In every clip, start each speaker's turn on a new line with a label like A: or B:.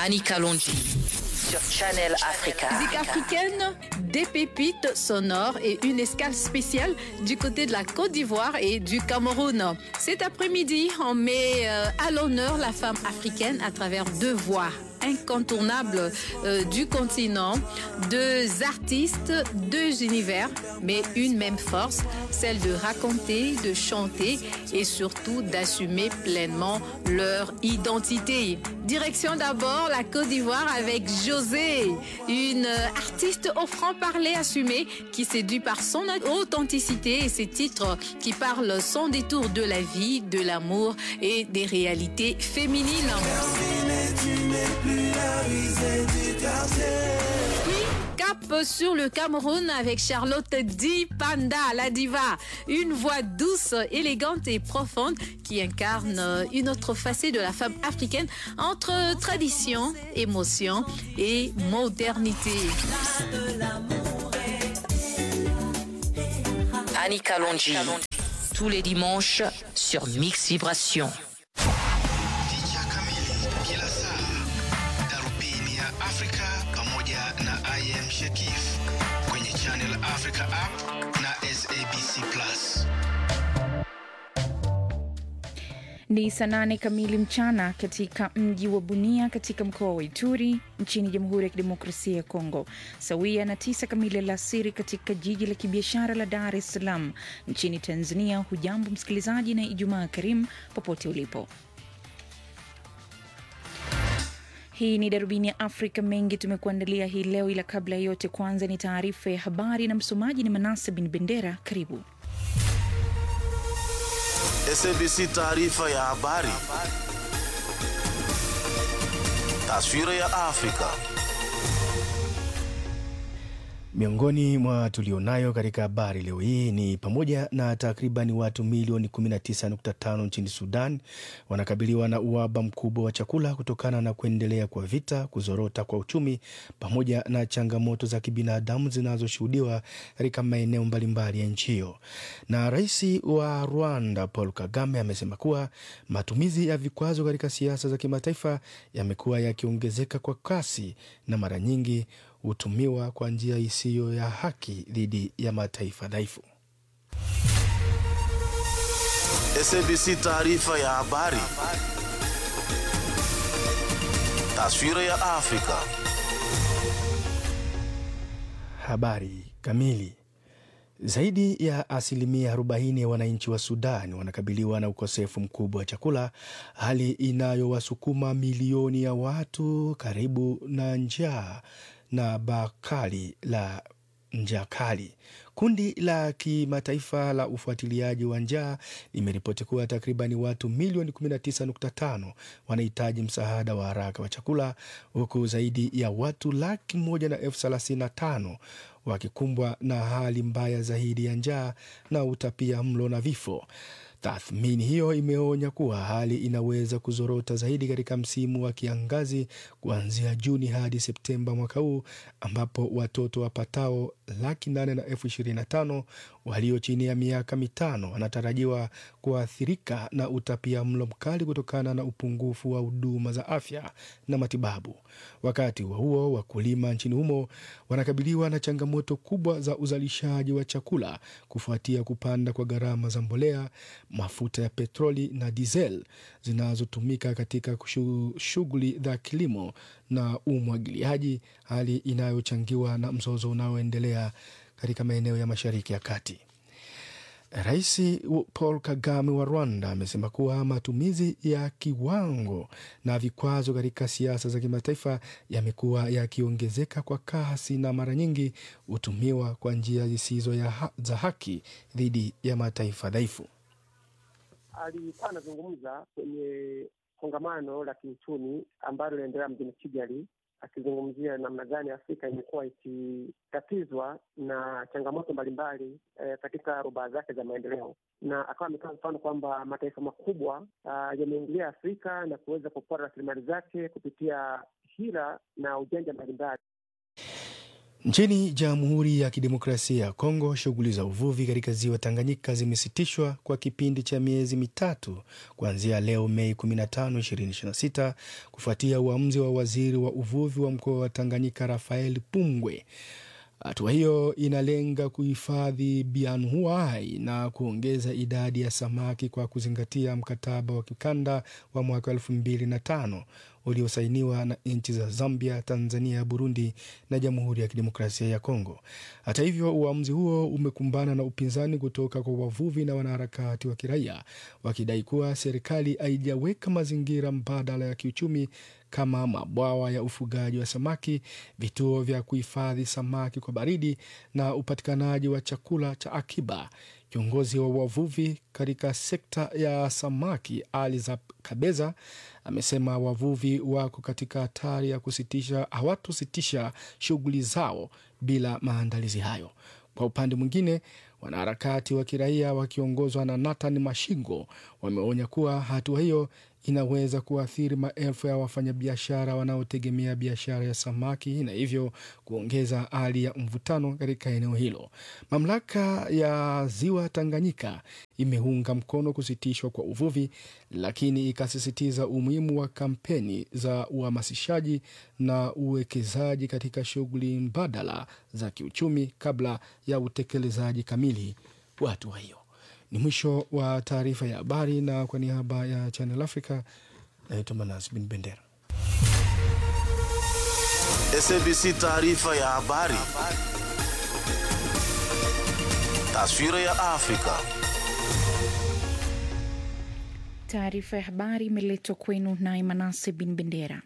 A: Annika Longi sur Channel Africa.
B: Musique africaine, des pépites sonores et une escale spéciale du côté de la Côte d'Ivoire et du Cameroun. Cet après-midi, on met euh, à l'honneur la femme africaine à travers deux voix incontournables euh, du continent, deux artistes, deux univers, mais une même force, celle de raconter, de chanter et surtout d'assumer pleinement leur identité. Direction d'abord la Côte d'Ivoire avec José, une artiste au franc-parler assumé qui séduit par son authenticité et ses titres qui parlent sans détour de la vie, de l'amour et des réalités féminines. Puis, cap sur le Cameroun avec Charlotte Di Panda, la diva. Une voix douce, élégante et profonde qui incarne une autre facette de la femme africaine entre tradition, émotion et modernité.
A: Annika Longi, tous les dimanches sur Mix Vibration.
C: picha kamili kila saa, darubini ya Afrika pamoja na IM Shekif kwenye Channel Africa app na SABC Plus.
D: Ni saa nane kamili mchana katika mji wa Bunia katika mkoa wa Ituri nchini Jamhuri ya Kidemokrasia ya Kongo, sawia na tisa kamili alasiri katika jiji la kibiashara la Dar es Salaam nchini Tanzania. Hujambo msikilizaji, na Ijumaa karimu popote ulipo. Hii ni darubini ya Afrika. Mengi tumekuandalia hii leo, ila kabla ya yote, kwanza ni taarifa ya habari na msomaji ni Manase Bin Bendera. Karibu.
E: SABC taarifa ya habari. Taswira ya Afrika.
F: Miongoni mwa tulionayo katika habari leo hii ni pamoja na takriban watu milioni 19.5 nchini Sudan wanakabiliwa na uhaba mkubwa wa chakula kutokana na kuendelea kwa vita, kuzorota kwa uchumi, pamoja na changamoto za kibinadamu zinazoshuhudiwa katika maeneo mbalimbali ya nchi hiyo. Na rais wa Rwanda Paul Kagame amesema kuwa matumizi ya vikwazo katika siasa za kimataifa yamekuwa yakiongezeka kwa kasi na mara nyingi hutumiwa kwa njia isiyo ya haki dhidi ya mataifa dhaifu.
E: SABC taarifa ya habari. Taswira ya Afrika.
F: Habari kamili. Zaidi ya asilimia 40 ya wananchi wa Sudan wanakabiliwa na ukosefu mkubwa wa chakula, hali inayowasukuma milioni ya watu karibu na njaa na baa kali la njaa kali. Kundi la kimataifa la ufuatiliaji wa njaa limeripoti kuwa takribani watu milioni 19.5 wanahitaji msaada wa haraka wa chakula, huku zaidi ya watu laki moja na elfu thelathini na tano wakikumbwa na hali mbaya zaidi ya njaa na utapia mlo na vifo. Tathmini hiyo imeonya kuwa hali inaweza kuzorota zaidi katika msimu wa kiangazi kuanzia Juni hadi Septemba mwaka huu, ambapo watoto wapatao laki nane na elfu ishirini na tano walio chini ya miaka mitano wanatarajiwa kuathirika na utapia mlo mkali kutokana na upungufu wa huduma za afya na matibabu. Wakati huo huo, wakulima nchini humo wanakabiliwa na changamoto kubwa za uzalishaji wa chakula kufuatia kupanda kwa gharama za mbolea, mafuta ya petroli na diesel zinazotumika katika kushu- shughuli za kilimo na umwagiliaji, hali inayochangiwa na mzozo unaoendelea katika maeneo ya Mashariki ya Kati. Rais Paul Kagame wa Rwanda amesema kuwa matumizi ya kiwango na vikwazo katika siasa za kimataifa yamekuwa yakiongezeka kwa kasi na mara nyingi hutumiwa kwa njia zisizo ya ha za haki dhidi ya mataifa dhaifu.
G: alikuwa anazungumza kwenye kongamano la kiuchumi ambalo linaendelea mjini Kigali, akizungumzia namna gani Afrika imekuwa ikitatizwa na changamoto mbalimbali eh, katika rubaa zake za maendeleo, na akawa ametoa mfano kwamba mataifa makubwa ah, yameingilia Afrika na kuweza kupora rasilimali zake kupitia hila na ujanja mbalimbali.
F: Nchini Jamhuri ya Kidemokrasia ya Kongo, shughuli za uvuvi katika ziwa Tanganyika zimesitishwa kwa kipindi cha miezi mitatu kuanzia leo Mei 15, 2026 kufuatia uamuzi wa waziri wa uvuvi wa mkoa wa Tanganyika Rafael Pungwe. Hatua hiyo inalenga kuhifadhi bianuai na kuongeza idadi ya samaki kwa kuzingatia mkataba wa kikanda wa mwaka 2005 uliosainiwa na nchi za Zambia, Tanzania, Burundi na Jamhuri ya Kidemokrasia ya Kongo. Hata hivyo, uamuzi huo umekumbana na upinzani kutoka kwa wavuvi na wanaharakati wa kiraia wakidai kuwa serikali haijaweka mazingira mbadala ya kiuchumi kama mabwawa ya ufugaji wa samaki, vituo vya kuhifadhi samaki kwa baridi na upatikanaji wa chakula cha akiba. Kiongozi wa wavuvi katika sekta ya samaki Aliza Kabeza amesema wavuvi wako katika hatari ya kusitisha hawatositisha shughuli zao bila maandalizi hayo. Kwa upande mwingine, wanaharakati wa kiraia wakiongozwa na Nathan Mashingo wameonya kuwa hatua hiyo inaweza kuathiri maelfu ya wafanyabiashara wanaotegemea biashara ya samaki na hivyo kuongeza hali ya mvutano katika eneo hilo. Mamlaka ya ziwa Tanganyika imeunga mkono kusitishwa kwa uvuvi, lakini ikasisitiza umuhimu wa kampeni za uhamasishaji na uwekezaji katika shughuli mbadala za kiuchumi kabla ya utekelezaji kamili wa hatua hiyo. Ni mwisho wa taarifa ya habari, na kwa niaba ya Channel Africa naitwa Manas Bin Bendera.
E: SABC taarifa ya habari. Taswira ya Afrika.
D: Taarifa ya habari imeletwa kwenu naye Manase Bin Bendera.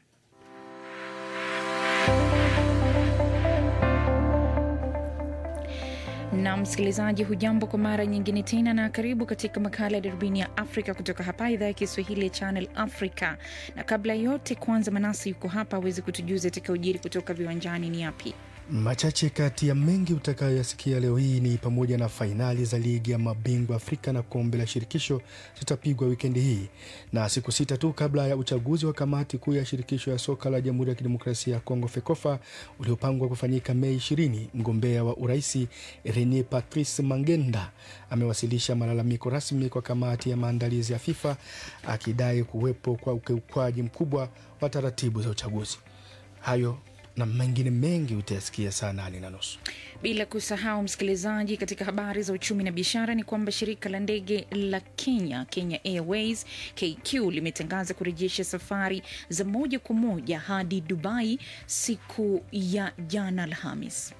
D: na msikilizaji, hujambo kwa mara nyingine tena, na karibu katika makala ya darubini ya Afrika kutoka hapa idhaa ya Kiswahili ya Channel Africa. Na kabla yote, kwanza Manasi yuko hapa awezi kutujuza atakaojiri kutoka viwanjani ni yapi?
F: Machache kati ya mengi utakayoyasikia leo hii ni pamoja na fainali za ligi ya mabingwa Afrika na kombe la shirikisho zitapigwa wikendi hii, na siku sita tu kabla ya uchaguzi wa kamati kuu ya shirikisho ya soka la Jamhuri ya Kidemokrasia ya Kongo FEKOFA uliopangwa kufanyika Mei 20, mgombea wa uraisi Rene Patrice Mangenda amewasilisha malalamiko rasmi kwa kamati ya maandalizi ya FIFA akidai kuwepo kwa ukiukwaji mkubwa wa taratibu za uchaguzi. Hayo na mengine mengi utayasikia saa nane na nusu.
D: Bila kusahau msikilizaji, katika habari za uchumi na biashara ni kwamba shirika la ndege la Kenya, Kenya Airways KQ, limetangaza kurejesha safari za moja kwa moja hadi Dubai siku ya jana Alhamis.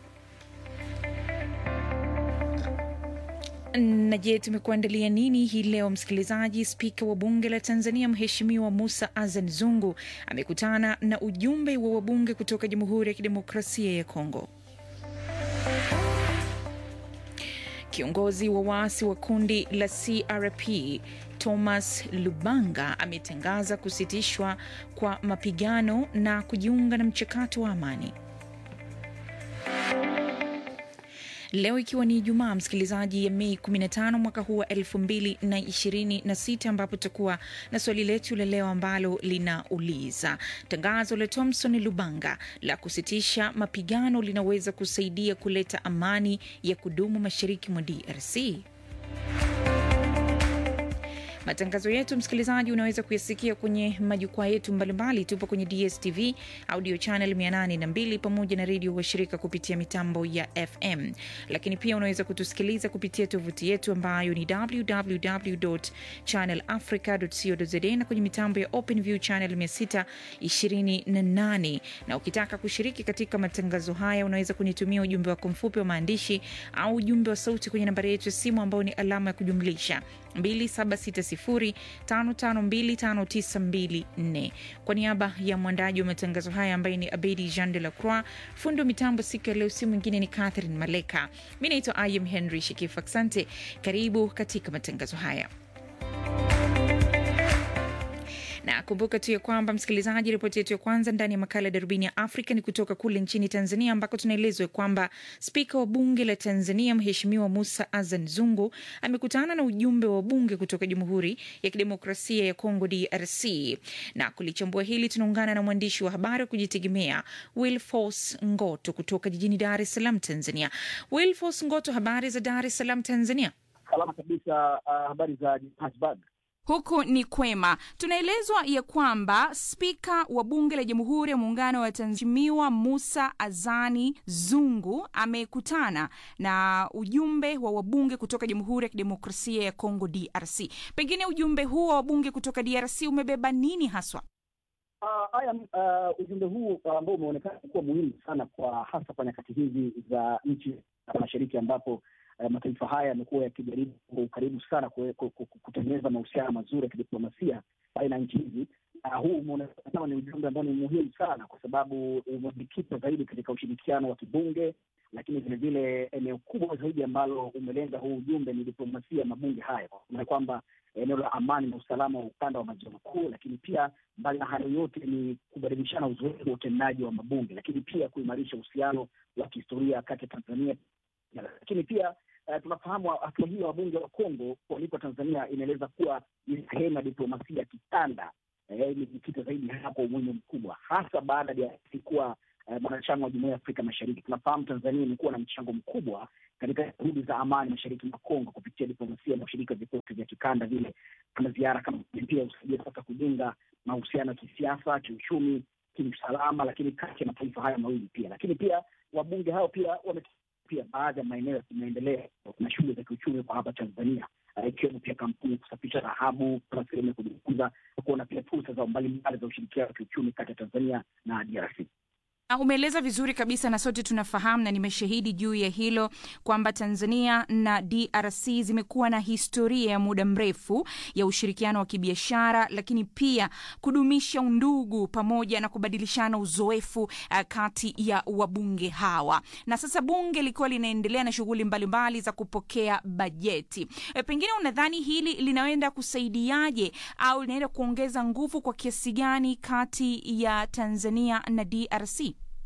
D: Na je, tumekuandalia nini hii leo msikilizaji? Spika wa bunge la Tanzania Mheshimiwa Musa Azan Zungu amekutana na ujumbe wa wabunge kutoka Jamhuri ya Kidemokrasia ya Kongo. Kiongozi wa waasi wa kundi la CRP Thomas Lubanga ametangaza kusitishwa kwa mapigano na kujiunga na mchakato wa amani. Leo ikiwa ni Ijumaa, msikilizaji, ya Mei 15 mwaka huu wa 2026, ambapo tutakuwa na swali letu la leo ambalo linauliza tangazo la Thomson Lubanga la kusitisha mapigano linaweza kusaidia kuleta amani ya kudumu mashariki mwa DRC. Matangazo yetu msikilizaji, unaweza kuyasikia kwenye majukwaa yetu mbalimbali. Tupo kwenye DSTV audio channel 802 pamoja na redio washirika kupitia mitambo ya FM, lakini pia unaweza kutusikiliza kupitia tovuti yetu ambayo ni www.channelafrica.co.za na kwenye mitambo ya OpenView channel 628. Na ukitaka kushiriki katika matangazo haya, unaweza kunitumia ujumbe wako mfupi wa maandishi au ujumbe wa sauti kwenye nambari yetu ya simu ambayo ni alama ya kujumlisha 2760552594. Kwa niaba ya mwandaji wa matangazo haya ambaye ni Abedi Jean de la Croix, fundi wa mitambo siku ya leo, si mwingine ni Catherine Maleka. Mi naitwa Ayem Henry Shekif. Asante, karibu katika matangazo haya Na kumbuka tu ya kwamba msikilizaji, ripoti yetu ya kwanza ndani ya makala ya darubini ya Afrika ni kutoka kule nchini Tanzania, ambako tunaelezwa kwamba spika wa bunge la Tanzania Mheshimiwa Musa Azan Zungu amekutana na ujumbe wa bunge kutoka Jamhuri ya Kidemokrasia ya Kongo, DRC. Na kulichambua hili, tunaungana na mwandishi wa habari wa kujitegemea Wilfos Ngoto kutoka jijini Dar es Salaam, Tanzania. Wilfos Ngoto, habari za Dar es Salaam, Tanzania?
H: Salama kabisa. Uh, habari za Johannesburg?
D: Huku ni kwema. Tunaelezwa ya kwamba spika wa bunge la Jamhuri ya Muungano wa Tanzania Musa Azani Zungu amekutana na ujumbe wa wabunge kutoka Jamhuri ya Kidemokrasia ya Kongo DRC. Pengine ujumbe huu wa wabunge kutoka DRC umebeba nini haswa?
H: Haya, uh, uh, ujumbe huu ambao uh, umeonekana kuwa muhimu sana kwa hasa kwa nyakati hizi za nchi za mashariki ambapo uh, mataifa haya yamekuwa yakijaribu kwa ukaribu sana kutengeneza mahusiano mazuri ya kidiplomasia baina ya nchi hizi. Uh, huu umeonekana ni ujumbe ambao ni muhimu sana kwa sababu umejikita zaidi katika ushirikiano wa kibunge, lakini vilevile eneo kubwa zaidi ambalo umelenga huu ujumbe ni diplomasia ya mabunge haya, kwa kwamba eneo la amani na usalama wa ukanda wa maziwa makuu, lakini pia mbali na hayo yote ni kubadilishana uzoefu wa utendaji wa mabunge, lakini pia kuimarisha uhusiano wa kihistoria kati ya Tanzania, lakini pia Uh, tunafahamu hatua hiyo wabunge wa Kongo kualikwa Tanzania inaeleza kuwa ni sehemu ya diplomasia ya kikanda imejikita eh, zaidi hapo umuhimu mkubwa, hasa baada ya kuwa mwanachama uh, wa Jumuiya ya Afrika Mashariki. Tunafahamu Tanzania imekuwa na mchango mkubwa katika juhudi za amani mashariki mwa Kongo kupitia diplomasia na ushiriki wa vikosi vya kikanda vile kama ziara kama pia husaidia sasa kujenga mahusiano ya kisiasa, kiuchumi, kiusalama, lakini kati ya mataifa haya mawili pia. Lakini pia wabunge hao pia wame pia baadhi ya maeneo ya kimaendeleo na shughuli za kiuchumi kwa hapa Tanzania, ikiwemo uh, pia kampuni kusafisha dhahabu kama sehemu ya kujifunza kuona pia fursa za mbalimbali za ushirikiano wa kiuchumi kati ya Tanzania na DRC.
D: Umeeleza vizuri kabisa na sote tunafahamu na nimeshahidi juu ya hilo kwamba Tanzania na DRC zimekuwa na historia ya muda mrefu ya ushirikiano wa kibiashara, lakini pia kudumisha undugu pamoja na kubadilishana uzoefu uh, kati ya wabunge hawa, na sasa bunge likiwa linaendelea na shughuli mbalimbali za kupokea bajeti. E, pengine unadhani hili linaenda kusaidiaje au linaenda kuongeza nguvu kwa kiasi gani kati ya Tanzania na DRC?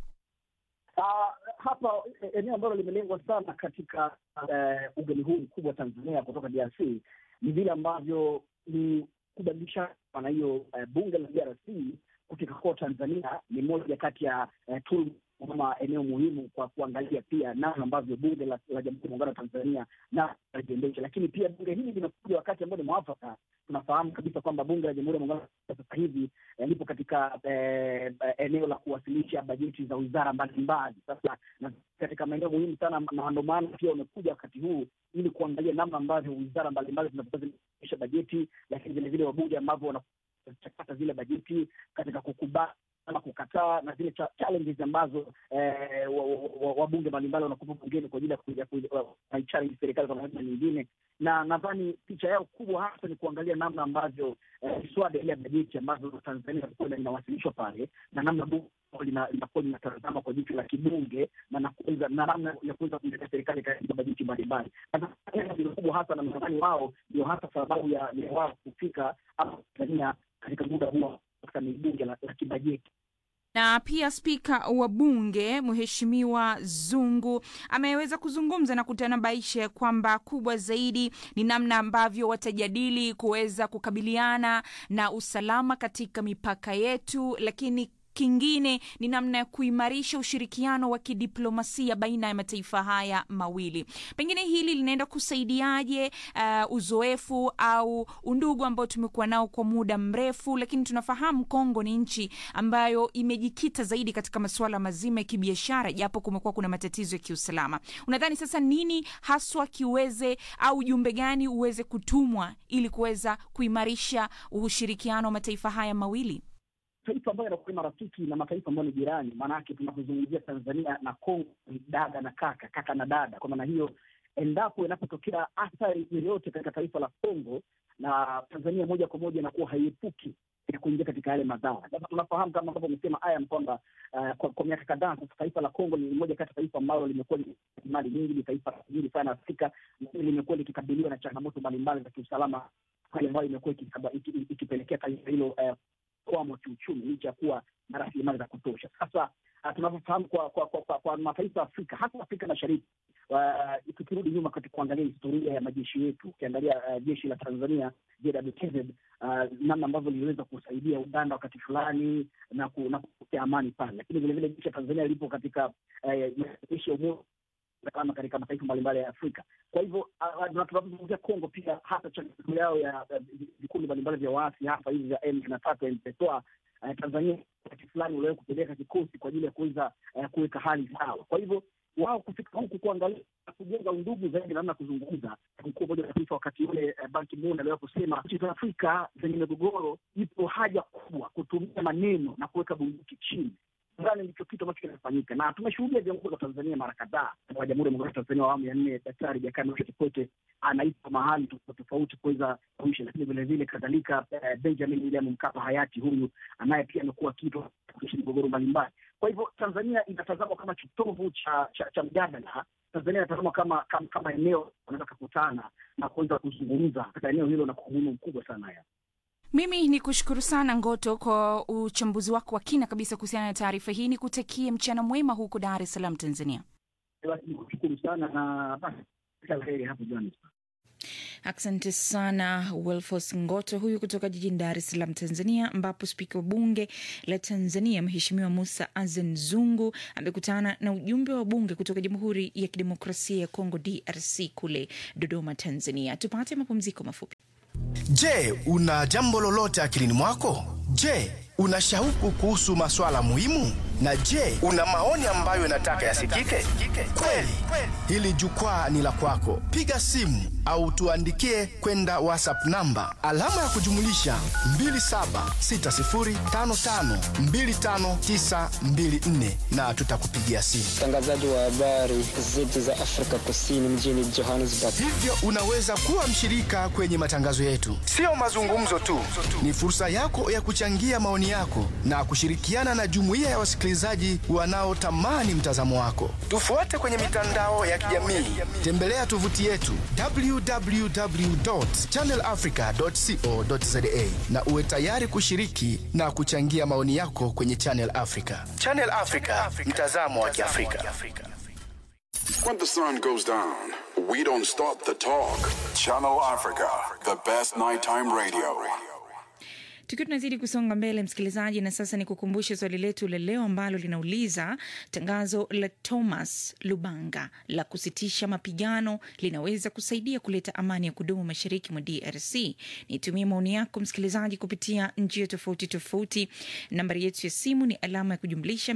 H: Uh, hapa eneo ambalo limelengwa sana katika uh, ugeni huu mkubwa wa Tanzania kutoka DRC ni vile ambavyo ni kubadilisha na hiyo uh, bunge la DRC kufika kwa Tanzania ni moja kati ya uh, tool kama eneo muhimu kwa kuangalia pia namna ambavyo bunge la, la Jamhuri ya Muungano wa Tanzania na lijiendesha. Lakini pia bunge hili limekuja wakati ambao ni mwafaka. Tunafahamu kabisa kwamba bunge la Jamhuri ya Muungano sasa hivi eh, lipo katika eh, eneo la kuwasilisha bajeti za wizara mbalimbali sasa na katika maeneo muhimu sana, na ndio maana pia wamekuja wakati huu ili kuangalia namna ambavyo wizara mbalimbali zinazokuwa zinaisha bajeti, lakini vilevile wabunge ambavyo wanachakata zile bajeti katika kukubali ama kukataa na zile challenges ambazo wabunge mbalimbali wanakupa bungeni kwa ajili ya kuichallenge serikali kwa namna nyingine, na nadhani picha yao kubwa hasa ni kuangalia namna ambavyo miswada ile ya bajeti ambazo Tanzania ilikuwa inawasilishwa pale na namna bunge linakuwa linatazama kwa jicho la kibunge na namna ya kuweza kuiletea serikali katika bajeti mbalimbali. kubwa hasa na nadhani wao ndio hasa sababu ya wao kufika hapa Tanzania katika muda huo katika bunge la kibajeti
D: na pia spika wa bunge Mheshimiwa Zungu ameweza kuzungumza na kutanabaisha ya kwamba kubwa zaidi ni namna ambavyo watajadili kuweza kukabiliana na usalama katika mipaka yetu, lakini kingine ni namna ya kuimarisha ushirikiano wa kidiplomasia baina ya mataifa haya mawili. Pengine hili linaenda kusaidiaje uh, uzoefu au undugu ambao tumekuwa nao kwa muda mrefu, lakini tunafahamu Kongo ni nchi ambayo imejikita zaidi katika masuala mazima ya kibiashara, japo kumekuwa kuna matatizo ya kiusalama. Unadhani sasa nini haswa kiweze au ujumbe gani uweze kutumwa ili kuweza kuimarisha ushirikiano wa mataifa haya mawili?
H: Taifa ambayo yanakuwa marafiki na mataifa ambayo ni jirani. Maanake tunapozungumzia Tanzania na Kongo ni dada na kaka, kaka na dada. Kwa maana hiyo, endapo inapotokea athari yoyote katika taifa la Kongo na Tanzania, moja kwa moja inakuwa haiepuki ya kuingia katika yale madhara. Sasa tunafahamu kama ambavyo amesema Ayam kwamba uh, kwa, kwa miaka kadhaa sasa taifa la Kongo ni moja kati ya taifa ambalo limekuwa mali nyingi, ni taifa tajiri sana Afrika, limekuwa likikabiliwa na changamoto mbalimbali za kiusalama hali ambayo imekuwa ikisaba- iki- ikipelekea taifa hilo eh, kwamo kiuchumi licha ya kuwa na rasilimali za kutosha. Sasa uh, tunavyofahamu kwa, kwa, kwa, kwa, kwa mataifa ya Afrika hasa Afrika Mashariki uh, tukirudi nyuma katika kuangalia historia ya majeshi yetu, ukiangalia uh, jeshi la Tanzania JWTZ uh, namna ambavyo liliweza kusaidia Uganda wakati fulani na ku, na kupokea amani pale, lakini vilevile jeshi la Tanzania lipo katika eh, majeshi ya umoja kama katika mataifa mbalimbali ya Afrika. Kwa hivyo ah, na tunapozungumzia Kongo pia hata changamoto yao ya ya vikundi mbalimbali vya waasi hapa hivi vya M na tatu M23 eh, Tanzania wakati fulani uliwahi kupeleka kikosi kwa ajili ya kuweza eh, kuweka hali sawa. Kwa hivyo wao kufika huku kuangalia na kujenga undugu zaidi, namna ya kuzungumza. Mkuu wa Umoja wa Mataifa wakati ule eh, Ban Ki-moon aliwahi kusema nchi za Afrika zenye migogoro, ipo haja kubwa kutumia maneno na kuweka bunduki chini nadhani ndicho kitu ambacho kinafanyika na tumeshuhudia viongozi wa Tanzania mara kadhaa wa Jamhuri ya Muungano wa Tanzania wa awamu ya nne, Daktari Jakaya Mrisho Kikwete anaitwa mahali tofauti tofauti kuweza kuisha, lakini vilevile kadhalika eh, Benjamin William Mkapa hayati huyu anaye pia amekuwa kitu kuisha migogoro mbalimbali. Kwa hivyo Tanzania inatazamwa kama kitovu cha cha, cha mjadala. Tanzania inatazamwa kama, kama kama eneo wanaweza kukutana na kuweza kuzungumza katika eneo hilo na kwa umuhimu mkubwa sana ya
D: Mimi ni kushukuru sana Ngoto kwa uchambuzi wako wa kina kabisa kuhusiana na taarifa hii. Ni kutakie mchana mwema huko Dar es Salaam, Tanzania.
H: basi nikushukuru sana na basi kila la heri hapo Johannesburg.
D: Asante sana Wilfos Ngoto huyu kutoka jijini Dar es Salaam, Tanzania, ambapo spika wa bunge la Tanzania Mheshimiwa Musa Azan Zungu amekutana na ujumbe wa bunge kutoka Jamhuri ya Kidemokrasia ya Kongo, DRC, kule Dodoma, Tanzania. Tupate mapumziko mafupi.
F: Je, una jambo lolote akilini mwako? Je, una shauku kuhusu maswala muhimu? Na je, una maoni ambayo unataka yasikike? Kweli, hili jukwaa ni la kwako. Piga simu au tuandikie kwenda WhatsApp namba alama ya kujumulisha 2760552594 na tutakupigia simu.
I: mtangazaji wa habari zetu za Afrika Kusini mjini Johannesburg.
F: Hivyo unaweza kuwa mshirika kwenye matangazo yetu. Sio mazungumzo tu, ni fursa yako ya kuchangia maoni yako na kushirikiana na jumuiya ya wasikilizaji wanaotamani mtazamo wako. Tufuate kwenye mitandao ya kijamii, tembelea tovuti yetu www.channelafrica.co.za na uwe tayari kushiriki na kuchangia maoni yako kwenye Channel Africa. Channel Africa, mtazamo wa Kiafrika.
J: When the sun goes down, we don't stop the talk. Channel Africa, the best nighttime radio.
D: Tukiwa tunazidi kusonga mbele, msikilizaji, na sasa ni kukumbushe swali letu la leo ambalo linauliza tangazo la Thomas Lubanga la kusitisha mapigano linaweza kusaidia kuleta amani ya kudumu mashariki mwa DRC. Nitumie maoni yako msikilizaji kupitia njia tofauti tofauti. Nambari yetu ya simu ni alama ya kujumlisha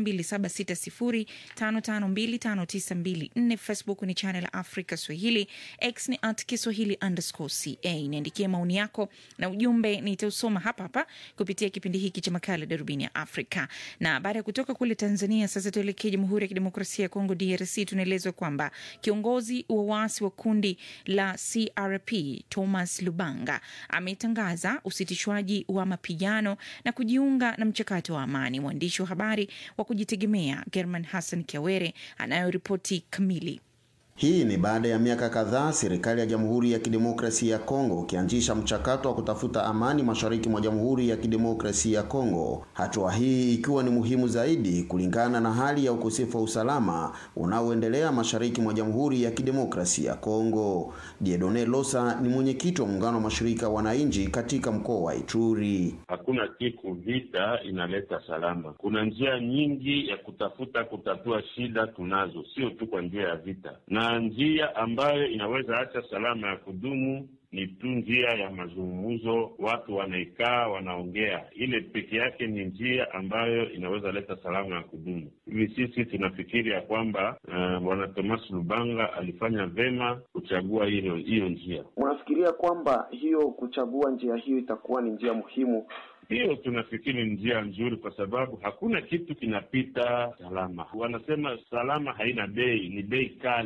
D: 276055259254. Facebook ni Channel Africa Swahili, X ni at Kiswahili underscore ca. Niandikie maoni yako na ujumbe nitausoma hapa hapa kupitia kipindi hiki cha makala Darubini ya Afrika. Na baada ya kutoka kule Tanzania, sasa tuelekee Jamhuri ya Kidemokrasia ya Kongo, DRC. Tunaelezwa kwamba kiongozi wa waasi wa kundi la CRP Thomas Lubanga ametangaza usitishwaji wa mapigano na kujiunga na mchakato wa amani. Mwandishi wa habari wa kujitegemea German Hassan Kiawere anayoripoti kamili.
K: Hii ni baada ya miaka kadhaa serikali ya Jamhuri ya Kidemokrasia ya Kongo ukianzisha mchakato wa kutafuta amani mashariki mwa Jamhuri ya Kidemokrasia ya Kongo. Hatua hii ikiwa ni muhimu zaidi kulingana na hali ya ukosefu wa usalama unaoendelea mashariki mwa Jamhuri ya Kidemokrasia ya Kongo. Diedone Losa ni mwenyekiti wa muungano wa mashirika ya wananchi katika mkoa wa Ituri.
L: Hakuna siku vita inaleta salama. Kuna njia nyingi ya kutafuta kutatua shida tunazo, sio tu kwa njia ya vita na njia ambayo inaweza acha salama ya kudumu ni tu njia ya mazungumzo, watu wanaikaa wanaongea. Ile peke yake ni njia ambayo inaweza leta salama ya kudumu. Hivi sisi tunafikiri ya kwamba uh, bwana Thomas Lubanga alifanya vema kuchagua hiyo hiyo njia.
K: Unafikiria kwamba hiyo kuchagua njia hiyo itakuwa ni njia muhimu?
L: Hiyo tunafikiri ni njia nzuri, kwa sababu hakuna kitu kinapita salama. Wanasema salama haina bei, ni bei kali.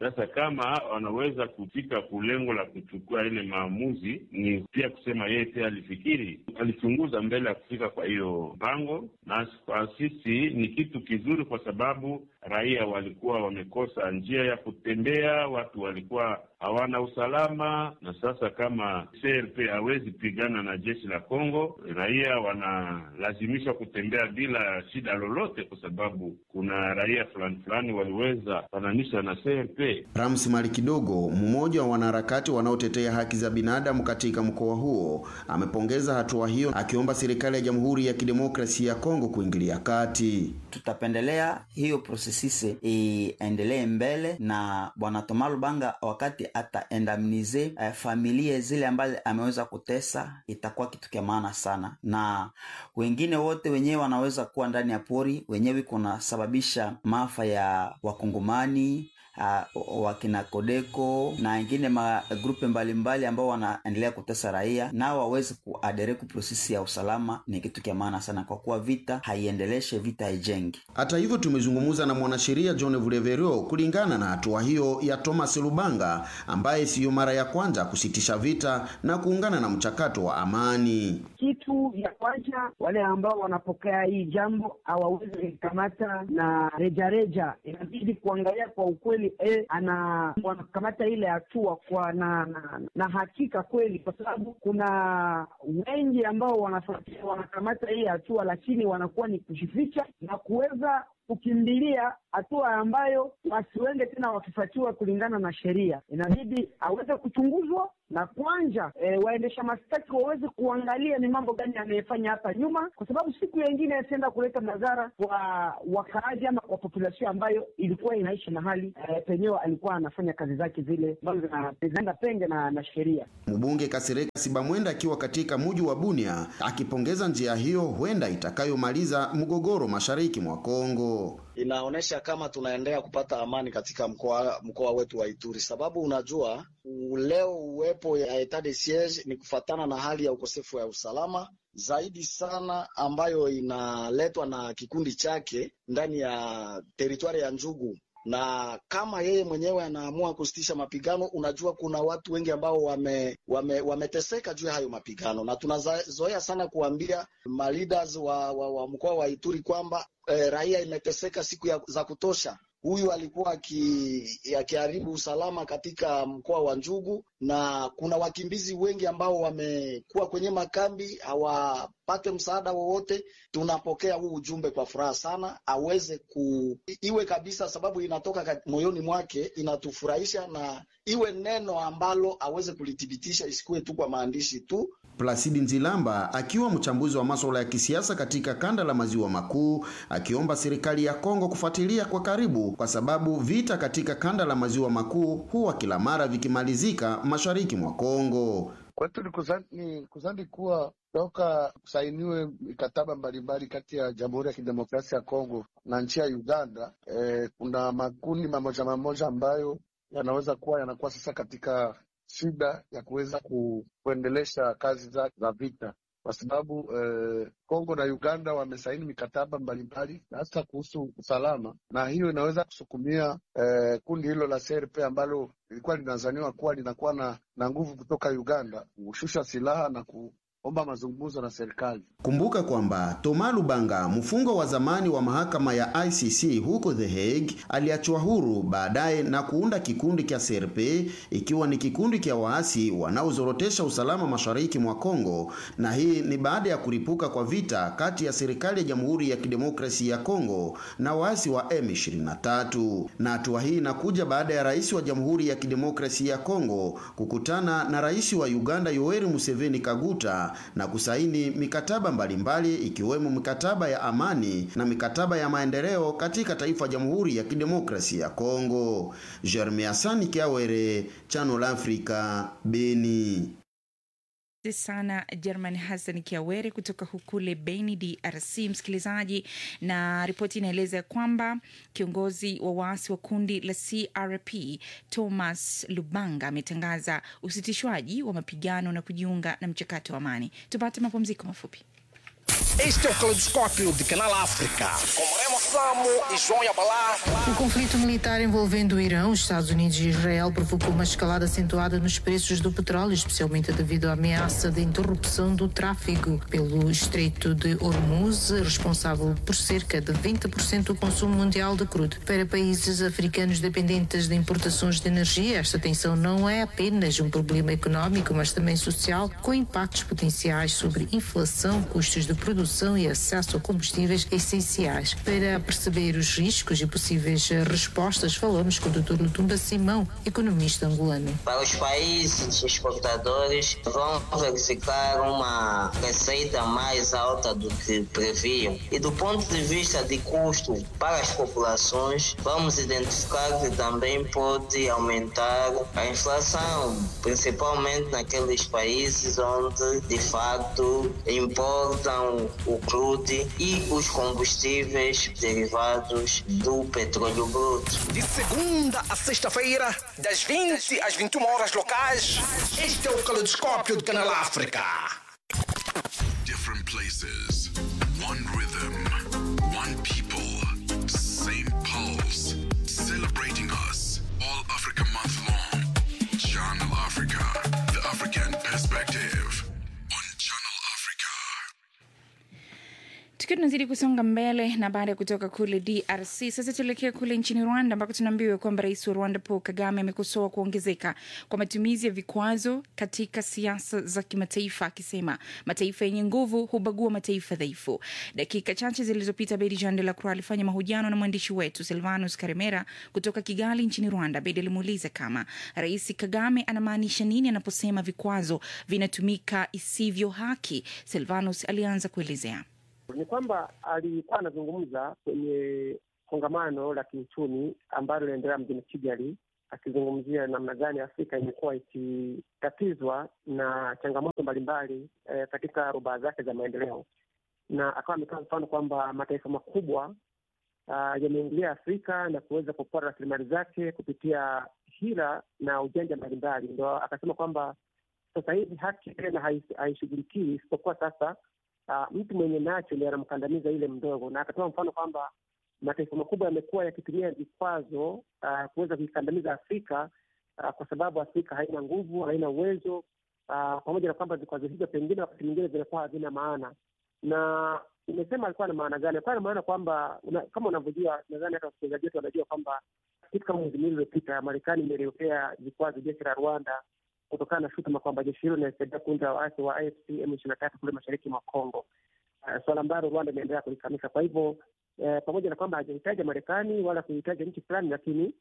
L: Sasa kama wanaweza kufika kulengo la kuchukua ile maamuzi, ni pia kusema yeye pia alifikiri, alichunguza mbele ya kufika kwa hiyo mpango, na kwa sisi ni kitu kizuri, kwa sababu raia walikuwa wamekosa njia ya kutembea, watu walikuwa hawana usalama, na sasa kama CRP hawezi pigana na jeshi la Kongo, raia wanalazimishwa kutembea bila shida lolote, kwa sababu kuna raia fulani fulani waliweza fananisha na CRP.
K: Rams Mali Kidogo, mmoja wa wanaharakati wanaotetea haki za binadamu katika mkoa huo, amepongeza hatua hiyo, akiomba serikali ya Jamhuri ya Kidemokrasia ya Kongo kuingilia kati.
M: Tutapendelea hiyo prosesise iendelee mbele na bwana Toma Lubanga wakati ataendamnize eh, familia zile ambazo ameweza kutesa, itakuwa kitu kya maana sana, na wengine wote wenyewe wanaweza kuwa ndani ya pori wenyewe kunasababisha maafa ya wakongomani uh, wakina Kodeko na wengine magrupe mbalimbali ambao wanaendelea kutesa raia, nao waweze kuadere ku prosesi ya usalama. Ni kitu kya maana sana, kwa kuwa vita haiendeleshe, vita haijengi.
K: Hata hivyo, tumezungumza na mwanasheria John Vuleverio kulingana na hatua hiyo ya Thomas Lubanga ambaye siyo mara ya kwanza kusitisha vita na kuungana na mchakato wa amani.
N: Kitu ya kwanza, wale ambao wanapokea hii jambo hawawezi kukamata na rejareja, inabidi kuangalia kwa ukweli eh, ana wanakamata ile hatua kwa na, na, na hakika kweli, kwa sababu kuna wengi ambao wanafuatia wanakamata hii hatua, lakini wanakuwa ni kujificha na kuweza kukimbilia hatua ambayo wasiwende tena wakifuatiwa kulingana na sheria. Inabidi aweze kuchunguzwa na kwanja e, waendesha mashtaki waweze kuangalia ni mambo gani amefanya hapa nyuma, kwa sababu siku yengine yasienda kuleta madhara kwa wakaaji ama kwa populasio ambayo ilikuwa inaishi mahali e, penyewe alikuwa anafanya kazi zake zile ambazo zinaenda penge na, na sheria.
K: Mbunge Kasereka Sibamwenda akiwa katika muji wa Bunia akipongeza njia hiyo huenda itakayomaliza mgogoro mashariki mwa Kongo.
O: Inaonyesha kama tunaendelea kupata amani katika mkoa mkoa wetu wa Ituri, sababu unajua leo uwepo ya etat de siege ni kufatana na hali ya ukosefu wa usalama zaidi sana ambayo inaletwa na kikundi chake ndani ya teritwari ya Njugu na kama yeye mwenyewe anaamua kusitisha mapigano, unajua kuna watu wengi ambao wame, wame, wameteseka juu ya hayo mapigano, na tunazoea sana kuambia maleaders wa, wa, wa mkoa wa Ituri kwamba eh, raia imeteseka siku ya, za kutosha. Huyu alikuwa akiharibu usalama katika mkoa wa Njugu, na kuna wakimbizi wengi ambao wamekuwa kwenye makambi hawapate msaada wowote. Tunapokea huu ujumbe kwa furaha sana, aweze ku iwe kabisa, sababu inatoka moyoni mwake, inatufurahisha na iwe neno ambalo aweze kulithibitisha, isikuwe tu kwa maandishi tu.
K: Plasidi Nzilamba akiwa mchambuzi wa masuala ya kisiasa katika kanda la maziwa makuu, akiomba serikali ya Kongo kufuatilia kwa karibu, kwa sababu vita katika kanda la maziwa makuu huwa kila mara vikimalizika mashariki mwa Kongo.
P: Kwetu ni kuzani, ni kuzani kuwa toka kusainiwe mikataba mbalimbali kati ya Jamhuri ya Kidemokrasia ya Kongo na nchi ya Uganda, eh, kuna makundi mamoja mamoja ambayo yanaweza kuwa yanakuwa sasa katika shida ya kuweza ku, kuendelesha kazi za, za vita kwa sababu eh, Kongo na Uganda wamesaini mikataba mbalimbali hasa kuhusu usalama, na hiyo inaweza kusukumia eh, kundi hilo la CRP ambalo lilikuwa linazaniwa kuwa linakuwa na, na nguvu kutoka Uganda kushusha silaha na ku omba mazungumzo na serikali.
K: Kumbuka kwamba Toma Lubanga, mfungwa wa zamani wa mahakama ya ICC huko The Hague, aliachwa huru baadaye na kuunda kikundi cha CRP, ikiwa ni kikundi cha waasi wanaozorotesha usalama mashariki mwa Kongo, na hii ni baada ya kuripuka kwa vita kati ya serikali ya Jamhuri ya Kidemokrasia ya Kongo na waasi wa M23. Na hatua hii inakuja baada ya rais wa Jamhuri ya Kidemokrasia ya Kongo kukutana na rais wa Uganda Yoweri Museveni Kaguta na kusaini mikataba mbalimbali ikiwemo mikataba ya amani na mikataba ya maendeleo katika taifa Jamhuri ya Kidemokrasia ya Kongo. Jeremy Asani Kiawere, Channel Africa, Beni.
D: sana German Hassan Kiawere kutoka hukule Beni, DRC. Msikilizaji, na ripoti inaeleza kwamba kiongozi wa waasi wa kundi la CRP Thomas Lubanga ametangaza usitishwaji wa mapigano na kujiunga na mchakato wa amani. Tupate mapumziko mafupi.
Q: Este é o Caleidoscópio de Canal África. Com Remo Samo e João Yabalá.
R: O conflito militar envolvendo o Irão, os Estados Unidos e Israel provocou uma escalada acentuada nos preços do petróleo, especialmente devido à ameaça de interrupção do tráfego pelo Estreito de Hormuz, responsável por cerca de 20% do consumo mundial de crudo. Para países africanos dependentes de importações de energia, esta tensão não é apenas um problema econômico, mas também social, com impactos potenciais sobre inflação, custos de produção e acesso a combustíveis essenciais. Para perceber os riscos e possíveis respostas, falamos com o Dr. Lutumba Simão, economista angolano.
S: Para os países exportadores, vão verificar uma receita mais alta do que previam. E do ponto de vista de custo para as populações, vamos identificar que também pode aumentar a inflação, principalmente naqueles países onde de facto importam o crude e os combustíveis derivados do petróleo bruto.
Q: De segunda a sexta-feira, das 20 às 21 horas locais, este é o Caleidoscópio de Canal África.
J: Different places, one rhythm, one people, same pulse, celebrating us. All Africa month long. Channel Africa, the African perspective.
D: tukiwa tunazidi kusonga mbele na baada ya kutoka kule drc sasa tuelekea kule nchini rwanda ambako tunaambiwa kwamba rais wa rwanda paul kagame amekosoa kuongezeka kwa matumizi ya vikwazo katika siasa za kimataifa akisema mataifa yenye nguvu hubagua mataifa dhaifu dakika chache zilizopita bedi jean de la croix alifanya mahojiano na mwandishi wetu silvanus karemera kutoka kigali nchini rwanda bedi alimuuliza kama rais kagame anamaanisha nini anaposema vikwazo vinatumika isivyo haki silvanus alianza kuelezea
G: ni kwamba alikuwa anazungumza kwenye kongamano la kiuchumi ambalo linaendelea mjini Kigali, akizungumzia namna gani Afrika imekuwa ikitatizwa na changamoto mbalimbali eh, katika rubaa zake za maendeleo, na akawa ametoa mfano kwamba mataifa makubwa uh, yameingilia Afrika na kuweza kupora rasilimali zake kupitia hila na ujanja mbalimbali. Ndo akasema kwamba sasa hivi haki tena haishughulikiwi isipokuwa sasa Uh, mtu mwenye nacho ndiye anamkandamiza yule mdogo, na akatoa mfano kwamba mataifa makubwa yamekuwa yakitumia vikwazo uh, kuweza kuikandamiza Afrika uh, kwa sababu Afrika haina nguvu, haina uwezo uh, pamoja na kwamba vikwazo hivyo pengine wakati mwingine vinakuwa havina maana. Na umesema alikuwa na maana gani? Alikuwa na maana kwamba una, kama unavyojua, nadhani hata wasikilizaji wetu wanajua kwamba kitu kama mwezi miwili uliopita Marekani imeliwekea vikwazo jeshi la Rwanda kutokana na shutuma kwamba jeshi hilo linasaidia kundi la waasi wa AFC M ishirini na tatu kule mashariki mwa Kongo, uh, suala ambalo Rwanda imeendelea kulikanusha. Kwa hivyo uh, pamoja na kwamba hajahitaja Marekani wala kuhitaja nchi fulani, lakini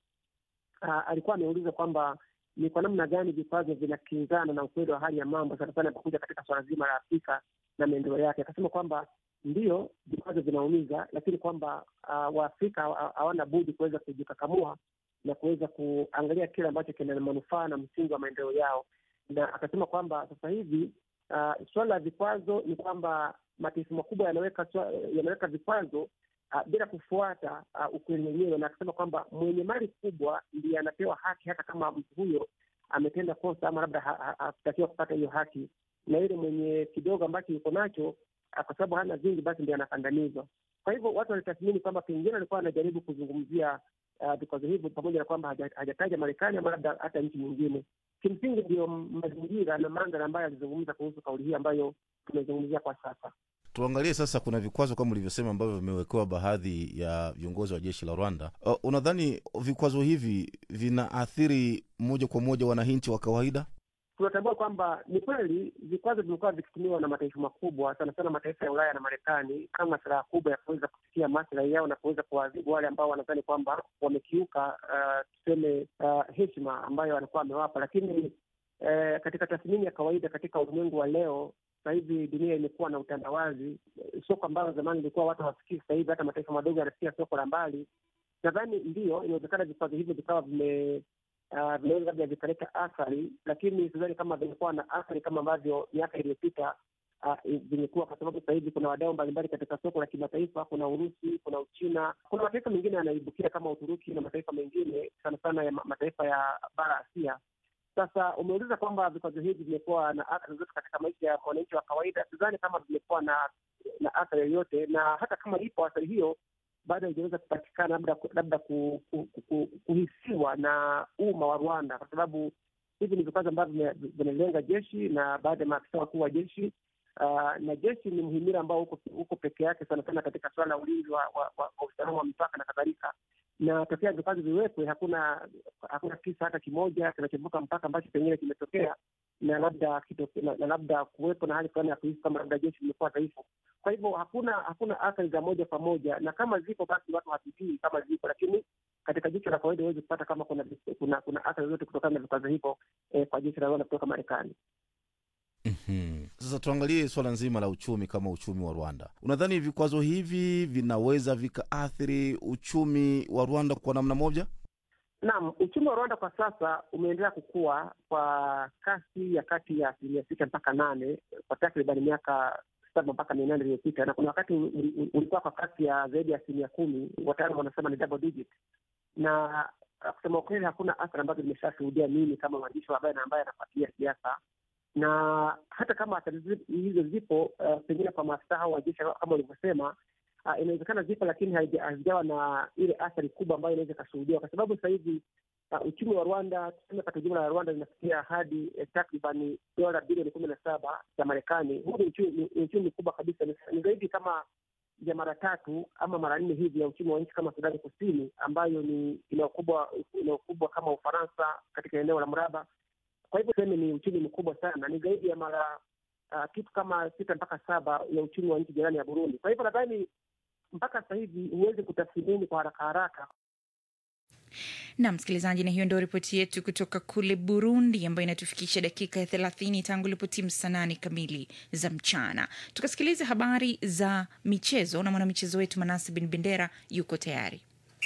G: uh, alikuwa ameuliza kwamba ni kwa namna gani vikwazo vinakinzana na ukweli wa hali ya mambo, sana sana inapokuja katika suala zima la Afrika na maendeleo yake. Akasema kwamba ndio vikwazo vinaumiza, lakini kwamba uh, Waafrika hawana budi kuweza kujikakamua na kuweza kuangalia kile ambacho kina manufaa na msingi wa maendeleo yao, na akasema kwamba sasa hivi uh, suala la vikwazo ni kwamba mataifa makubwa yanaweka yanaweka vikwazo uh, bila kufuata uh, ukweli wenyewe, na akasema kwamba mwenye mali kubwa ndiye anapewa haki hata kama mtu huyo ametenda kosa ama labda hakutakiwa ha, ha, kupata hiyo haki, na yule mwenye kidogo ambacho yuko nacho uh, kwa sababu hana vingi, basi ndiye anakandamizwa. Kwa hivyo watu walitathmini kwamba pengine alikuwa anajaribu kuzungumzia vikwazo uh, hivyo pamoja na kwamba hajataja Marekani ama labda hata nchi nyingine. Kimsingi ndiyo mazingira na mandhari ambayo alizungumza kuhusu kauli hii ambayo tumezungumzia kwa sasa.
T: Tuangalie sasa, kuna vikwazo kama ulivyosema ambavyo vimewekewa baadhi ya viongozi wa jeshi la Rwanda. Uh, unadhani vikwazo hivi vinaathiri moja kwa moja wananchi wa kawaida?
G: Tunatambua kwamba ni kweli vikwazo vimekuwa vikitumiwa na mataifa makubwa, sana sana mataifa ya Ulaya na Marekani kama silaha kubwa ya kuweza kufikia maslahi yao na kuweza kuwaadhibu wale ambao wanadhani kwamba wamekiuka uh, tuseme uh, heshima ambayo wanakuwa wamewapa. Lakini uh, katika tathmini ya kawaida katika ulimwengu wa leo, sasa hivi dunia imekuwa na utandawazi. Soko ambalo zamani ilikuwa watu hawafikii, sasa hivi hata mataifa madogo yanafikia soko la mbali. Nadhani ndiyo inawezekana vikwazo hivyo vikawa vime Uh, vinaweza labda vikaleta athari, lakini sidhani kama vimekuwa na athari kama ambavyo miaka iliyopita uh, vimekuwa, kwa sababu sasa hivi kuna wadau mbalimbali katika soko la kimataifa. Kuna Urusi, kuna Uchina, kuna mataifa mengine yanaibukia kama Uturuki na mataifa mengine sana sana ya mataifa ya bara Asia Sasa umeuliza kwamba vikwazo hivi vimekuwa na athari zote katika maisha ya mwananchi wa kawaida. Sidhani kama vimekuwa na na athari yoyote, na hata kama ipo athari hiyo bado haijaweza kupatikana labda labda ku, ku, ku, ku, kuhisiwa na umma wa Rwanda, kwa sababu hivi ni vikwazo ambavyo vinalenga jeshi na baadhi ya maafisa wakuu wa jeshi. Uh, na jeshi ni mhimili ambao uko, uko peke yake sana sana katika suala la ulinzi wa, wa, wa, wa usalama wa mipaka na kadhalika na tokea vikwazo viwekwe, hakuna hakuna kisa hata kimoja kinachovuka mpaka ambacho pengine kimetokea na labda kito, na, na labda kuwepo na hali fulani ya kuhisi kama labda jeshi limekuwa dhaifu. Kwa hivyo hakuna hakuna athari za moja kwa moja, na kama zipo basi watu hatujui kama zipo, lakini katika jicho la kawaida huwezi kupata kama kuna kuna, kuna athari zote kutokana na vikwazo hivyo eh, kwa jeshi la Rwanda kutoka Marekani.
T: Mm-hmm. Sasa tuangalie swala nzima la uchumi kama uchumi wa Rwanda. Unadhani vikwazo hivi vinaweza vikaathiri uchumi wa Rwanda kwa namna moja?
G: Naam, uchumi wa Rwanda kwa sasa umeendelea kukua kwa kasi ya kati ya asilimia sita mpaka nane kwa takriban miaka saba mpaka minane iliyopita, na kuna wakati ulikuwa kwa kasi ya zaidi ya asilimia kumi, wataalamu wanasema ni double digit. Na kusema ukweli, hakuna athari ambazo nimeshashuhudia mimi kama mwandishi wa habari na ambaye anafuatilia siasa na hata kama athari hizo zipo, uh, pengine kwa maafisa hao wa jeshi kama ulivyosema, uh, inawezekana zipo, lakini hazijawa na ile athari kubwa ambayo inaweza ikashuhudiwa, kwa sababu sasa hivi uh, uchumi wa Rwanda, tuseme pato jumla la Rwanda linafikia hadi eh, takribani dola bilioni kumi na saba za Marekani. Huu ni uchumi, ni uchumi mkubwa kabisa, ni zaidi kama ya mara tatu ama mara nne hivi ya uchumi wa nchi kama Sudani Kusini, ambayo ni ina ukubwa ina ukubwa kama Ufaransa katika eneo la mraba kwa hivyo tuseme ni uchumi mkubwa sana, ni zaidi ya mara uh, kitu kama sita mpaka saba ya uchumi wa nchi jirani ya Burundi. Kwa hivyo nadhani mpaka sasa hivi huwezi kutathmini kwa haraka haraka.
D: Na msikilizaji, na hiyo ndio ripoti yetu kutoka kule Burundi, ambayo inatufikisha dakika ya thelathini tangu ilipotimu saa nane kamili za mchana. Tukasikiliza habari za michezo na mwanamichezo wetu Manase Bin Bendera yuko tayari.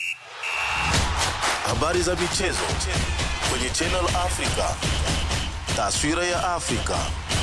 E: Habari za michezo kwenye Channel Africa. Taswira ya Afrika.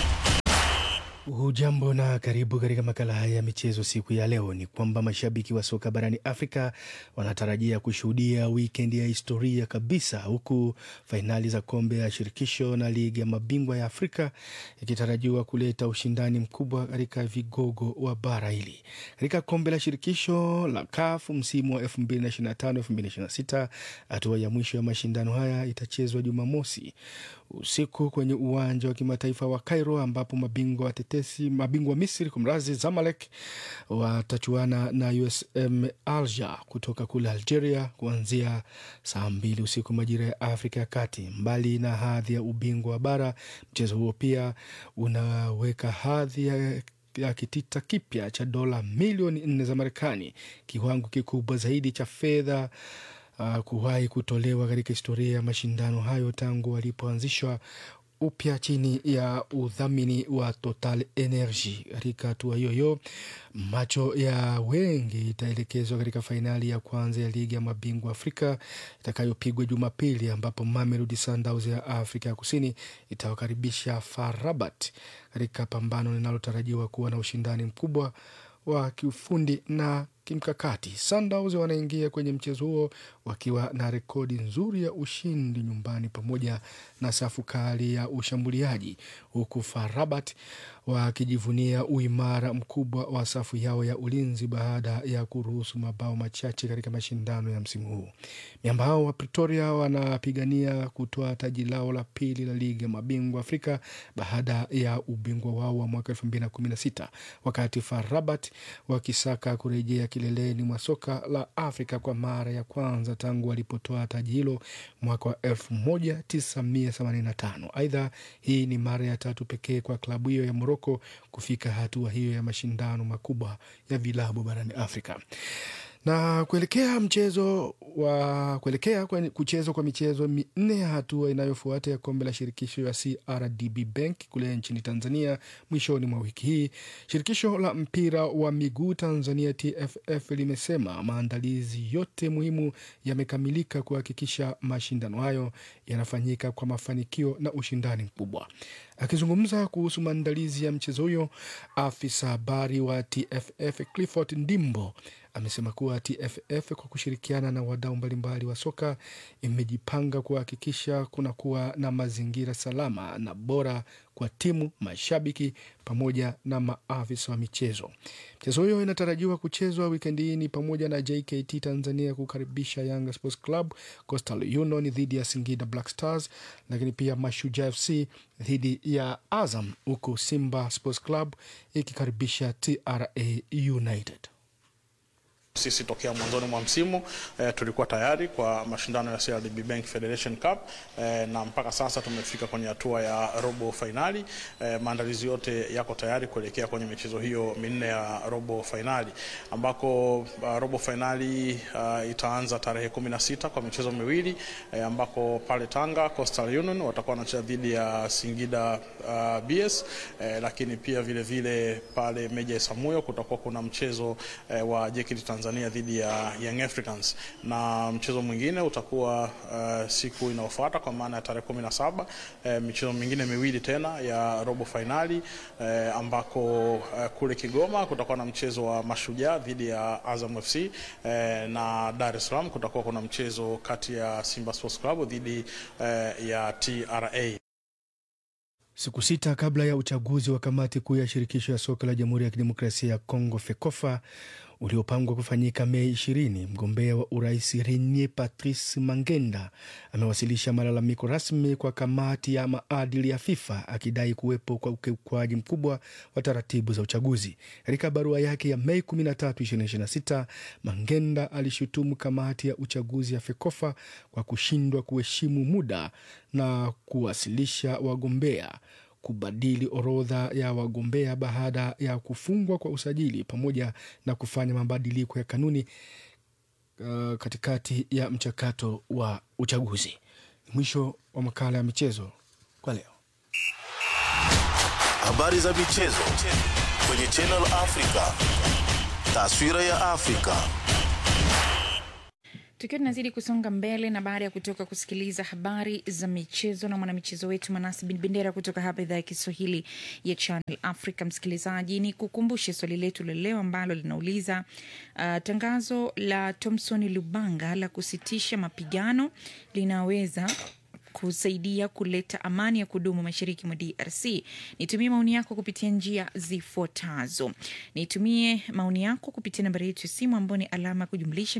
F: Hujambo na karibu katika makala haya ya michezo. Siku ya leo ni kwamba mashabiki wa soka barani Afrika wanatarajia kushuhudia wikendi ya historia kabisa, huku fainali za kombe ya shirikisho na ligi ya mabingwa ya Afrika ikitarajiwa kuleta ushindani mkubwa katika vigogo wa bara hili. Katika kombe la shirikisho la CAF msimu wa 2025-2026 hatua ya mwisho ya mashindano haya itachezwa Jumamosi usiku kwenye uwanja wa kimataifa wa Cairo ambapo mabingwa watetesi mabingwa wa Misri kumrazi Zamalek watachuana na USM Alger kutoka kule Algeria kuanzia saa mbili usiku majira ya Afrika ya Kati. Mbali na hadhi ya ubingwa wa bara, mchezo huo pia unaweka hadhi ya ya kitita kipya cha dola milioni nne za Marekani, kiwango kikubwa zaidi cha fedha uh, kuwahi kutolewa katika historia ya mashindano hayo tangu walipoanzishwa upya chini ya udhamini wa Total Energy. Katika hatua hiyo hiyo, macho ya wengi itaelekezwa katika fainali ya kwanza ya ligi ya mabingwa Afrika itakayopigwa Jumapili, ambapo Mamelodi Sundowns ya Afrika ya Kusini itawakaribisha FAR Rabat katika pambano linalotarajiwa kuwa na ushindani mkubwa wa kiufundi na kimkakati. Sundowns wanaingia kwenye mchezo huo wakiwa na rekodi nzuri ya ushindi nyumbani pamoja na safu kali ya ushambuliaji, huku FAR Rabat wakijivunia uimara mkubwa wa safu yao ya ulinzi baada ya kuruhusu mabao machache katika mashindano ya msimu huu. Miamba hao wa Pretoria wanapigania kutoa taji lao la pili la ligi ya mabingwa Afrika baada ya ubingwa wao wa mwaka elfu mbili na kumi na sita wakati FAR Rabat wakisaka kurejea kileleni mwa soka la Afrika kwa mara ya kwanza tangu walipotoa taji hilo mwaka wa 1985. Aidha, hii ni mara ya tatu pekee kwa klabu hiyo ya Moroko kufika hatua hiyo ya mashindano makubwa ya vilabu barani Afrika na kuelekea mchezo wa kuelekea kwenye kuchezwa kwa michezo minne ya hatua inayofuata ya kombe la shirikisho ya CRDB Bank kule nchini Tanzania mwishoni mwa wiki hii, shirikisho la mpira wa miguu Tanzania TFF limesema maandalizi yote muhimu yamekamilika kuhakikisha mashindano hayo yanafanyika kwa mafanikio na ushindani mkubwa. Akizungumza kuhusu maandalizi ya mchezo huyo, afisa habari wa TFF Clifford Ndimbo amesema kuwa TFF kwa kushirikiana na wadau mbalimbali wa soka imejipanga kuhakikisha kunakuwa na mazingira salama na bora kwa timu, mashabiki pamoja na maafisa wa michezo. Mchezo huyo inatarajiwa kuchezwa wikendi hii ni pamoja na JKT Tanzania kukaribisha Yanga Sports Club, Coastal Union dhidi ya Singida Black Stars, lakini pia Mashujaa FC dhidi ya Azam, huku Simba Sports Club ikikaribisha TRA United.
U: Sisi tokea mwanzoni mwa msimu eh, tulikuwa tayari kwa mashindano ya CRDB Bank Federation Cup eh, na mpaka sasa tumefika kwenye hatua ya robo fainali. Eh, maandalizi yote yako tayari kuelekea kwenye michezo hiyo minne ya robo fainali ambako uh, robo fainali uh, itaanza tarehe kumi na sita kwa michezo miwili eh, ambako pale Tanga Coastal Union watakuwa wanacheza dhidi ya Singida uh, BS eh, lakini pia vile vile pale Meja Isamuyo kutakuwa kuna mchezo eh, wa JKT Tanzania dhidi ya Young Africans na mchezo mwingine utakuwa uh, siku inayofuata kwa maana ya tarehe kumi na saba uh, michezo mingine miwili tena ya robo fainali uh, ambako uh, kule Kigoma kutakuwa na mchezo wa Mashujaa dhidi ya Azam FC uh, na Dar es Salaam kutakuwa kuna mchezo kati ya Simba Sports Club dhidi uh, ya TRA.
F: Siku sita kabla ya uchaguzi wa kamati kuu ya shirikisho ya soka la Jamhuri ya Kidemokrasia ya Kongo FEKOFA uliopangwa kufanyika Mei ishirini, mgombea wa urais Renier Patrice Mangenda amewasilisha malalamiko rasmi kwa kamati ya maadili ya FIFA akidai kuwepo kwa ukiukwaji mkubwa wa taratibu za uchaguzi. Katika barua yake ya Mei 13, 2026, Mangenda alishutumu kamati ya uchaguzi ya FEKOFA kwa kushindwa kuheshimu muda na kuwasilisha wagombea kubadili orodha ya wagombea baada ya kufungwa kwa usajili pamoja na kufanya mabadiliko ya kanuni uh, katikati ya mchakato wa uchaguzi. Mwisho wa makala ya michezo kwa leo.
E: Habari za michezo kwenye Channel Africa. Taswira ya Afrika.
D: Tukiwa tunazidi kusonga mbele na baada ya kutoka kusikiliza habari za michezo na mwanamichezo wetu Manasi Bin Bendera kutoka hapa idhaa ya Kiswahili ya Channel Africa, msikilizaji, ni kukumbushe swali letu la leo ambalo linauliza uh, tangazo la Thomson Lubanga la kusitisha mapigano linaweza kusaidia kuleta amani ya kudumu mashariki mwa DRC. Nitumie maoni yako kupitia njia zifuatazo. Nitumie maoni yako kupitia nambari yetu ya simu ambayo ni alama ya kujumlisha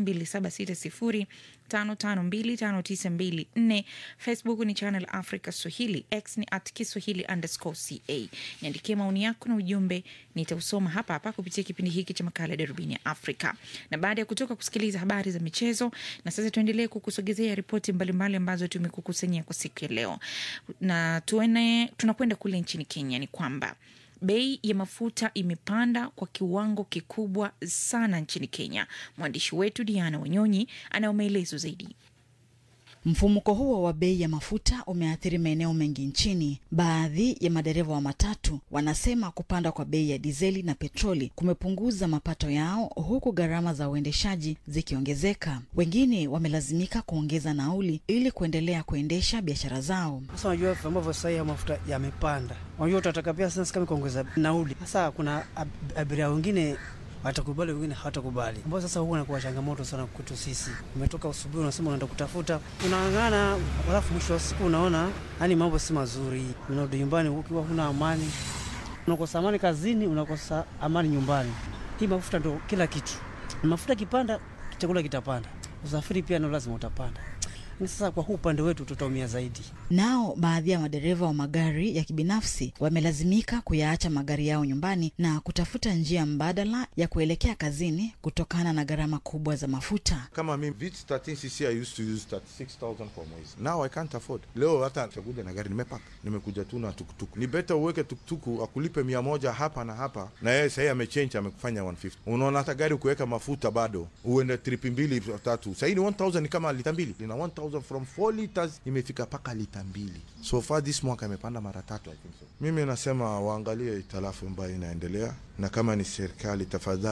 D: 2760552594. Facebook ni Channel Africa Swahili, X ni at Kiswahili underscore ca. Niandikie maoni yako na ujumbe, nitausoma hapa hapa kupitia kipindi hiki cha makala ya Darubini ya Afrika. Na baada ya kutoka kusikiliza habari za michezo, na sasa tuendelee kukusogezea ripoti mbalimbali ambazo tumekukusanyia kwa siku ya leo, na tuene, tunakwenda kule nchini Kenya. Ni kwamba bei ya mafuta imepanda kwa kiwango kikubwa sana nchini Kenya. Mwandishi wetu Diana Wanyonyi anayo maelezo zaidi.
V: Mfumuko huo wa bei ya mafuta umeathiri maeneo mengi nchini. Baadhi ya madereva wa matatu wanasema kupanda kwa bei ya dizeli na petroli kumepunguza mapato yao, huku gharama za uendeshaji zikiongezeka. Wengine wamelazimika kuongeza nauli ili kuendelea kuendesha biashara zao.
W: Sasa unajua ambavyo sasa ya mafuta yamepanda, unajua utataka pia sasa kama kuongeza nauli. Sasa kuna ab- abiria wengine watakubali wengine hawatakubali, ambao sasa huwa inakuwa changamoto sana kwetu sisi. Umetoka asubuhi, unasema unaenda kutafuta, unang'ang'ana, alafu mwisho wa siku unaona yani mambo si mazuri, unarudi nyumbani ukiwa huna amani, unakosa amani kazini, unakosa amani nyumbani. Hii mafuta ndo kila kitu. Mafuta kipanda, chakula kitapanda, usafiri pia nao lazima utapanda. Sasa kwa huu upande wetu tutaumia zaidi.
V: Nao baadhi ya madereva wa magari ya kibinafsi wamelazimika kuyaacha magari yao nyumbani na kutafuta njia mbadala ya kuelekea kazini kutokana na gharama kubwa za mafuta.
X: kama mimi Vitz 13cc I used to use 36000 kwa mwezi now I can't afford leo hata chakuja na gari nimepaka nimekuja tu na tukutuku ni beta uweke tukutuku akulipe mia moja hapa na hapa na yeye sahii amechange amekufanya 150 unaona hata gari kuweka mafuta bado uende tripi mbili tatu sahii ni 1000 ni kama lita mbili ina 1000 from 4 liters imefika mpaka lita mbili so far this mwaka imepanda mara tatu I think so. mimi nasema waangalie italafu ambayo inaendelea na kama ni serikali tafadhali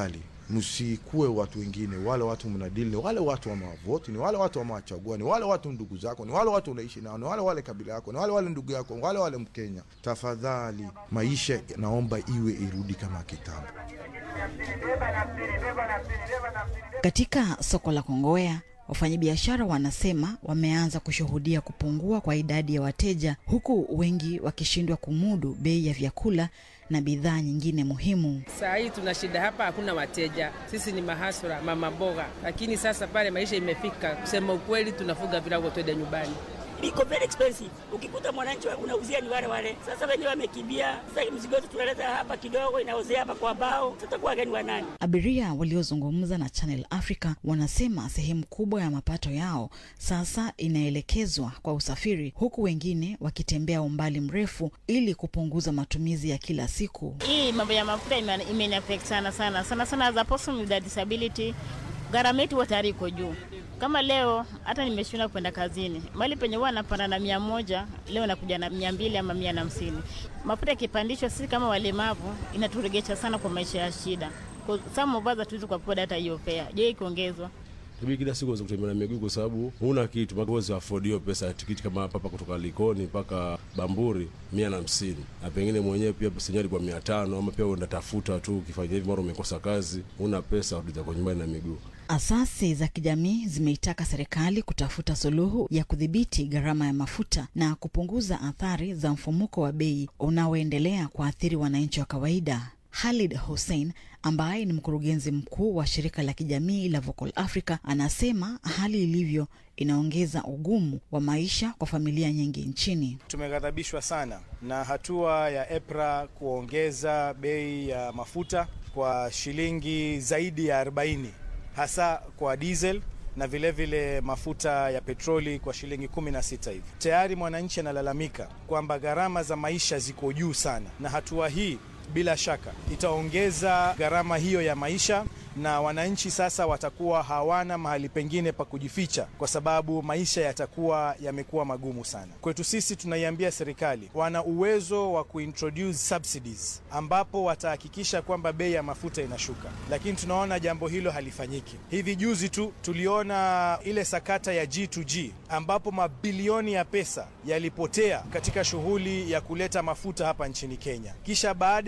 X: msikuwe watu wengine. Wale watu mnadili ni wale watu wamewavoti, ni wale watu wamewachagua, ni wale watu ndugu zako, ni wale watu unaishi nao, ni wale wale kabila yako, ni wale wale ndugu yako, ni wale wale Mkenya. Tafadhali, maisha naomba iwe irudi kama kitambo.
V: Katika soko la Kongowea, wafanyabiashara wanasema wameanza kushuhudia kupungua kwa idadi ya wateja, huku wengi wakishindwa kumudu bei ya vyakula na bidhaa nyingine muhimu.
A: Saa hii tuna shida hapa, hakuna wateja. Sisi ni mahasura, mama mboga, lakini sasa pale maisha imefika, kusema ukweli, tunafuga virago twende nyumbani
B: iko very expensive. Ukikuta mwananchi unauzia ni wale wale. Sasa wenyewe wamekimbia, sasa mzigo wetu tunaleta hapa kidogo, inauzia hapa kwa bao, tutakuwa gani wa nani?
V: Abiria waliozungumza na Channel Africa wanasema sehemu kubwa ya mapato yao sasa inaelekezwa kwa usafiri, huku wengine wakitembea umbali mrefu ili kupunguza matumizi ya kila siku.
C: Hii mambo ya mafuta imeniaffect sana sana sana sana, as a person with a disability, gharama yetu tayari iko juu kama leo hata nimeshinda kwenda kazini, mali penye huwa napanda na mia moja leo nakuja na mia mbili ama mia na hamsini. Mafuta yakipandishwa, sisi kama walemavu inaturegesha sana kwa maisha ya shida. Some of us hatuwezi kuafford hata hiyo fare. Je, ikiongezwa
H: Tabii kila siku weza kutembea na miguu kwa sababu huna kitu, mpaka uweze afford hiyo pesa ya tikiti kama hapa kutoka Likoni mpaka Bamburi mia na hamsini na pengine mwenyewe pia pesa yenyewe ilikuwa mia tano ama pia uenda tafuta tu, ukifanya hivi mara umekosa kazi, huna pesa, rudi zako nyumbani na miguu.
V: Asasi za kijamii zimeitaka serikali kutafuta suluhu ya kudhibiti gharama ya mafuta na kupunguza athari za mfumuko wa bei unaoendelea kuathiri wananchi wa kawaida. Halid Hussein ambaye ni mkurugenzi mkuu wa shirika la kijamii la Vocal Africa anasema hali ilivyo inaongeza ugumu wa maisha kwa familia nyingi nchini.
Y: Tumeghadhabishwa sana na hatua ya EPRA kuongeza bei ya mafuta kwa shilingi zaidi ya 40 hasa kwa diesel na vilevile vile mafuta ya petroli kwa shilingi 16 hivi. Tayari mwananchi analalamika kwamba gharama za maisha ziko juu sana, na hatua hii bila shaka itaongeza gharama hiyo ya maisha na wananchi sasa watakuwa hawana mahali pengine pa kujificha, kwa sababu maisha yatakuwa yamekuwa magumu sana. Kwetu sisi tunaiambia serikali wana uwezo wa kuintroduce subsidies, ambapo watahakikisha kwamba bei ya mafuta inashuka, lakini tunaona jambo hilo halifanyiki. Hivi juzi tu tuliona ile sakata ya G2G ambapo mabilioni ya pesa yalipotea katika shughuli ya kuleta mafuta hapa nchini Kenya, kisha baada